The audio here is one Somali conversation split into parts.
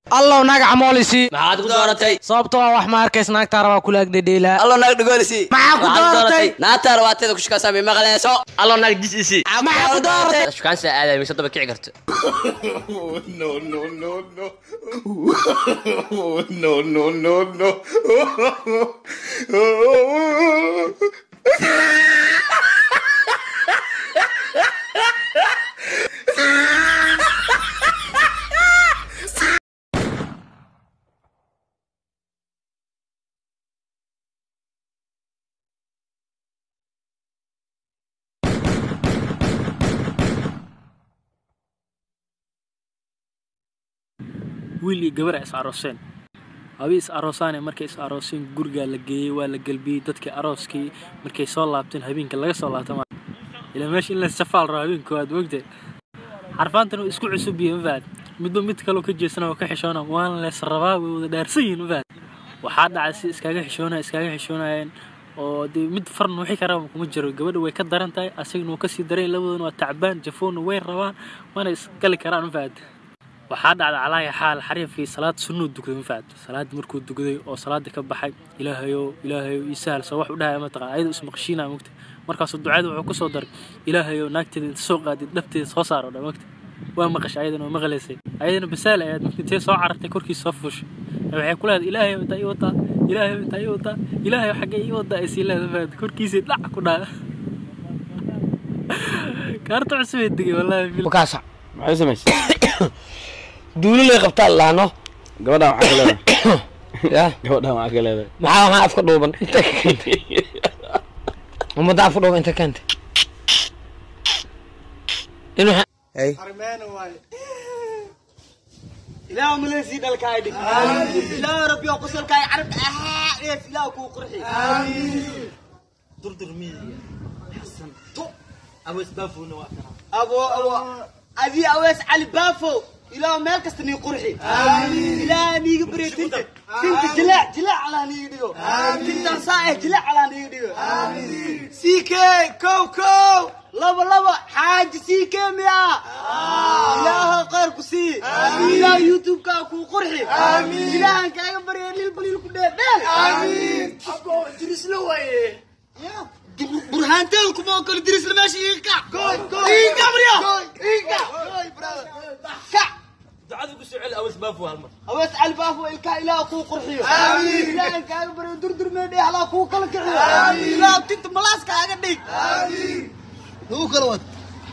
allow naag camoolisi maxaad ku dooratay sababtoo ah wax ma arkays naagtaa rabaa kula agdhedheelaa allo naag dhigolisi Maxaa ku dooratay? naagtaa rabaateeda ku shukaasaa may maqlayso allo naag jisisi Maxaa ku dooratay? shukaansa aaday mise daba kici karto wiil iyo gabar ay is arooseen abi is aroosaane markay is arooseen gurigaa la geeyey waa la gelbiyey dadkii arooskii markay soo laabteen habeenka laga soo laabta ma ilaa meesha in la safaal rabo habeenka waad mogtee xarfaantan waa isku cusub yihiin mafaad midba mid kaloo ka jeesana oo ka xishoona waana lees rabaa way wada dhaarsan yihiin mafaad waxaa dhacay si iskaga xishoonaya iskaga xishoonayeen oo dee mid farn wixii ka raba kuma jiro gabadha way ka daran tahay asagana wuu kasii daran labadoona waa tacbaan jafoonna way rabaan waana isgali karaan mafaad waxaa dhacda calaaya xaal xariifkii salaad sunnuu dukaday mafaad salaadii markuu dukaday oo salaadii ka baxay ilaahayow ilaahayow ii sahal soo wax u dhahaya mataqaan ayadoo ismaqshiinaa mogta markaasuu ducada wuxuu kusoo daray ilaahayow naagteeda inta soo qaadid dhabteeda soo saaro dha mogta waa maqashay ayadana waa maqlaysay ayadana basaal ayaad mogta intee soo carartay korkiisa soo fuushay waxay ku leedahay ilaahayow intaa ii wataa ilaahayow intaa ii wataa ilaahayow xaggee ii wataa ay sii leedahay mafaad korkiisii dhac ku dhaa kaarta cusubay digay wallaahi wakaasa maxay samaysay duulo lay qabtaa laano gabadhaan waxaa ka leedahay ya gabadhaan waxaa ka leedahay maxaa waxaa afka dhuuban inta ka keentay ummadda afka dhuuban inta keentay inuu إله ملسي دلكاي دي إله ربي وقصل كاي عرب آه إيه إله كو قرحي در در مين حسن تو أويس بافو نواكرا أبو أبو أبي أويس علي بافو إله مالك استني قرحي إله نيجي بري تنت تنت جلاع جلاع على نيجيو تنت صايح جلاع على نيجيو سيكي كو كو لبا لبا حاج سيكي ميا إله غير كسي إله يوتيوب كاكو قرحي إله كاكا بري للبليل كده آمين أبو درس لوي برهانتين كما كل درس لماشي إيكا إيكا بريا إيكا كا ducada ku soo celi awas baafu hal mar أوس الباف وإلكا إله كو قرحي آمين إله كاكا بري در در ميدي على كو كل كحي آمين إله تنت ملاس كاكا ديك آمين هو كلوات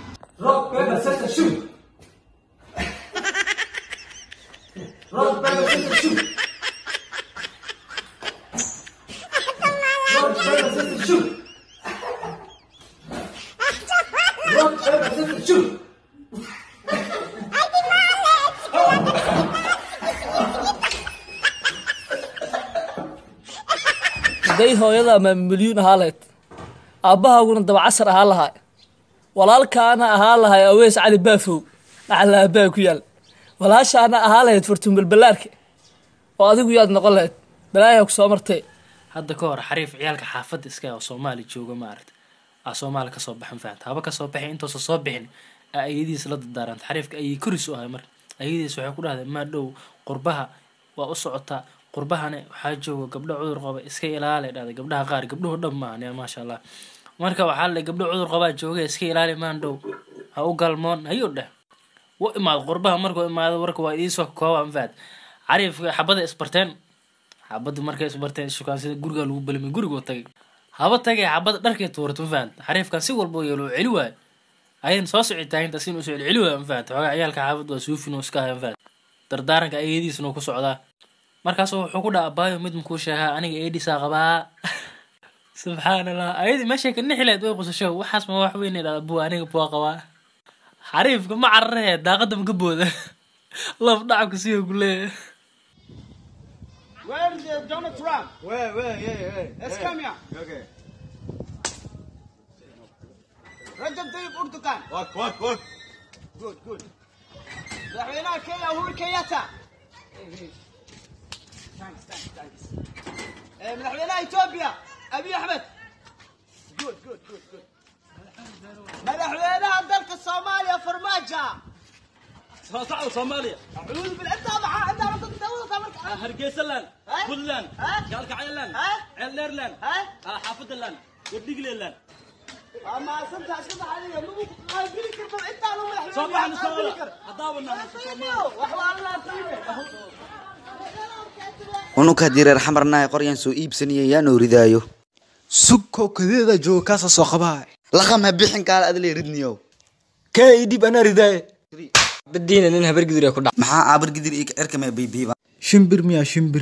haday hooyada ama milyuun ahaa lahayd aabbahaaguna dabacasar ahaa lahaa walaalkaana ahaa lahay awees cali baafow dhaxla aabbaha ku yaal walaashaana ahaa lahayd fartuun balbalaarka oo adigu yaad noqon lahayd balaayaa ku soo martee hadda ka hor xariif ciyaalka xaafadda iska oo soomaali jooga maaragta aa soomaali kasoo baxan fahamta haba kasoo baxay intoosa soo bixin aa ayadiis la dardaaranta xariifka ayay koris u ahay marka ayadiis waxay ku dhahday maa dhow qurbaha waa u socotaa qurbahane waxaa jooga gabdho cudur qaba iska ilaali dhahday gabdhaha qaar gabdhuhu dhan maahan ya maasha allah marka waxaa la gabdho cudur qabaa jooga iska ilaali maan dhow ha u galmoon ayuu dheh u imaado qurbaha markuu imaado warka waa idiisoo kooba anfaad cariifka xabada isbarteen xabada markay isbarteen shukaansida guriga lagu belimay gurigoo tagay haba tagay xabada dharkay tuurata ma fahamta xariifkan si walba yeelo oo celi waayo ayan soo socitaaginta sin usoo celi waayo ma fahamta xoogaa ciyaalka xaafad waa suufin oo iska haya ma fahamta dardaaranka ayadiisna ku socdaa markaasuu wuxuu ku dhaha abaayo mid makuu sheegaa aniga eedisaa qabaa subxaan allah ayadii meeshay ka nixileed way qusasho waxaas ma wax weyn dhada buu aniga bua qabaa xariifka ma cararee daaqada maka booda laf dhacabka siyo ku leeyahay Where is uh, Donald Trump? Where, where, yeah, yeah. Let's come here. Okay. Rajab Tayyip Erdogan. What, what, what? Good, good. madaxweynaha Kenya Uhuru Kenyatta. Hey, hey. Thanks, thanks, thanks. Eh, madaxweynaha Ethiopia Abiy Ahmed. Good, good, good, good. madaxweynaha dalka Soomaaliya Farmaajo. soo socda soomaaliya أعوذ بالله أنت مع أنت hargeysa laan puntland gaalkacyo laan ceeldheer laan xaafada laan wardhigle laan soo baxna soo wada haddaaba unug haddii reer xamarnahay qoryaan soo iibsanaya yaa noo ridaayo sugko kadeeda jooga kaasa soo qabaa laqam ha bixin kaala adle ridniyow kee idhib anaa ridaaye badiina nin habar gidir ku dhac maxaa aabar gidir iyo erkame bibiiba shimbir miyaa shimbir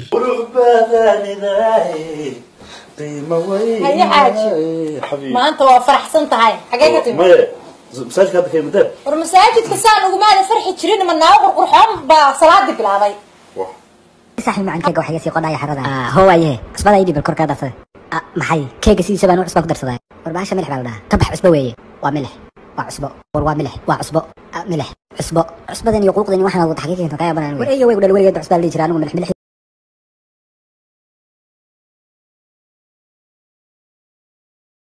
haye xaaji maanta waa faraxsan tahay xagee ka timi war masaajidka saan ugumaada farxi jirin ma naago qurqurxoon baa salaadii bilaabay صاحب معن كيغا waxay sii qodaya xarada ah hoowaye cusbada idib kor ka dartay maxay keega sidiisa baan u cusba ku darsaday war baasha milix baa la dhahaa ka bax cusbo weeye waa milix waa cusbo war waa milix waa cusbo milix cusbo cusbadan iyo quuqdan waxaan wada xaqiiqin ka yaabaan war eeyo way u dhalwariga cusbaa la jiraa anigu milix milix